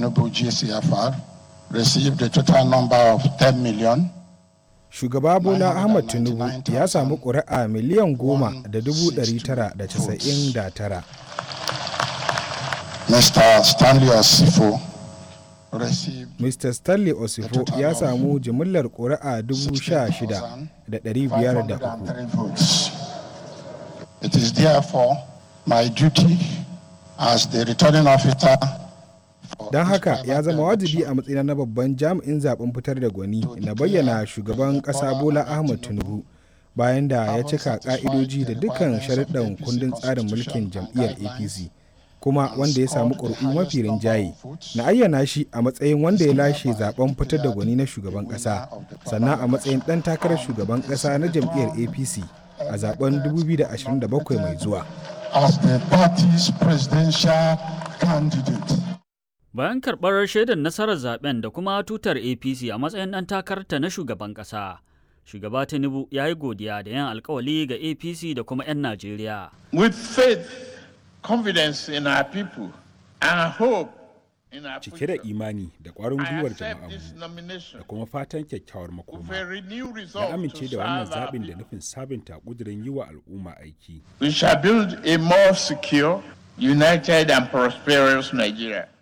Tinubu GCFR received a total number of 10 million. Shugaba Bola Ahmad Tinubu ya samu ƙuri'a miliyan goma da dubu ɗari tara da casa'in da tara. Mr. Stanley Osifo received Mr. Stanley Osifo ya samu jimillar ƙuri'a dubu sha shida da ɗari biyar da uku. 503 votes. It is therefore my duty as the returning officer for Don this haka ya primary zama wajibi election a matsayina na babban jami'in zaben fitar da gwani na bayyana shugaban ƙasa Bola Ahmad Tinubu bayan da ya cika ƙa'idoji da dukkan sharuɗan kundin tsarin mulkin jam'iyyar APC kuma wanda ya samu ƙuri'u mafi rinjaye na ayyana shi a matsayin wanda ya lashe zaben fitar da gwani na shugaban ƙasa sannan a matsayin ɗan takarar shugaban ƙasa na jam'iyyar APC a zaben 2027 mai zuwa. as the party's presidential candidate. Bayan karɓar shaidar nasarar zaben da kuma tutar APC a matsayin ɗan takararta na shugaban ƙasa, shugaba Tinubu ya yi godiya da yin alkawali ga APC da kuma 'yan Najeriya. with faith, confidence in our people, and hope in our cike da future. imani da ƙwarin I gwiwar accept this jama'armu nomination da kuma fatan kyakkyawar with makoma a renewed na resolve amince to da wannan serve our zaɓin da people. nufin sabunta ƙudurin yi wa al'umma aiki We shall build a more secure, united, and prosperous Nigeria.